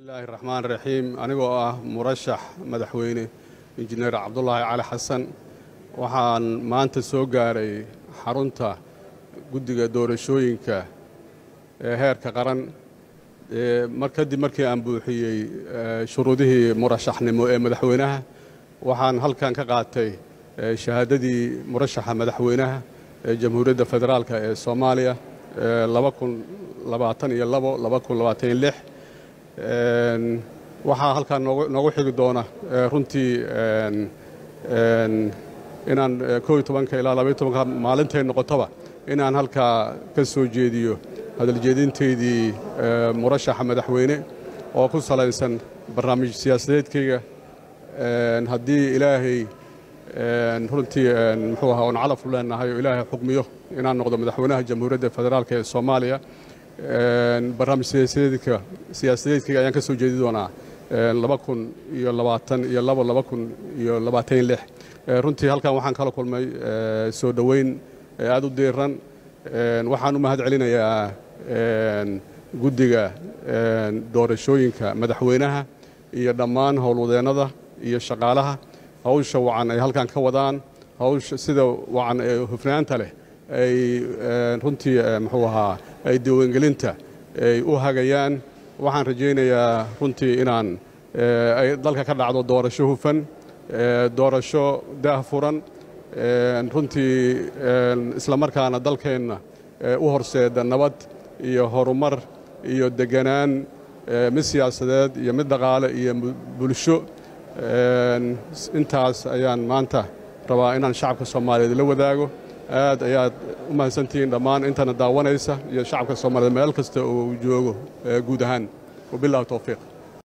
bismillaahi raxmaan raxiim anigoo ah murashax madaxweyne injineer cabdulaahi cali xasan waxaan maanta soo gaaray xarunta guddiga doorashooyinka ee heerka qaran mar kadib markii aan buuxiyey shuruudihii murashaxnimo ee madaxweynaha waxaan halkan ka qaatay shahaadadii murashaxa madaxweynaha ee jamhuuriyadda federaalk ee soomaaliya waxaa halkan noogu xigi doona runtii inaan kooiy tobanka ilaa labaiy tobanka maalintay noqotoba inaan halkaa ka soo jeediyo hadaljeedintaydii murashaxa madaxweyne oo ku salaysan barnaamij siyaasadeedkayga haddii ilaahay runtii muxuu ahaa oon calaf u leenahay oo ilaahay xukmiyo inaan noqdo madaxweynaha jamhuuriyadda federaalk ee soomaaliya barnaamij siyaasadeedka siyaasadeedkayga ayaan ka soo jeedi doonaa laba kun iyo labaatan iyo labo laba kun iyo labaatan lix runtii halkan waxaan kala kulmay soo dhoweyn aad u diiran waxaan u mahad celinayaa guddiga doorashooyinka madaxweynaha iyo dhammaan howlwadeennada iyo shaqaalaha hawsha wacan ay halkan ka wadaan hawsha sida wacan ee hufnaanta leh ay runtii muxuu ahaa ay diiwaangelinta ay u hagayaan waxaan rajaynayaa runtii inaan ay dalka ka dhacdo doorasho hufan doorasho daah furan runtii isla markaana dalkeenna u horseeda nabad iyo horumar iyo deganaan mid siyaasadeed iyo mid dhaqaale iyo bulsho intaas ayaan maanta rabaa inaan shacabka soomaaliyeed la wadaago aad ayaad u mahadsantihiin dhammaan intana daawanaysa iyo shacabka soomaaliyeed meel kasta uu joogo guud ahaan wabillahi towfiiq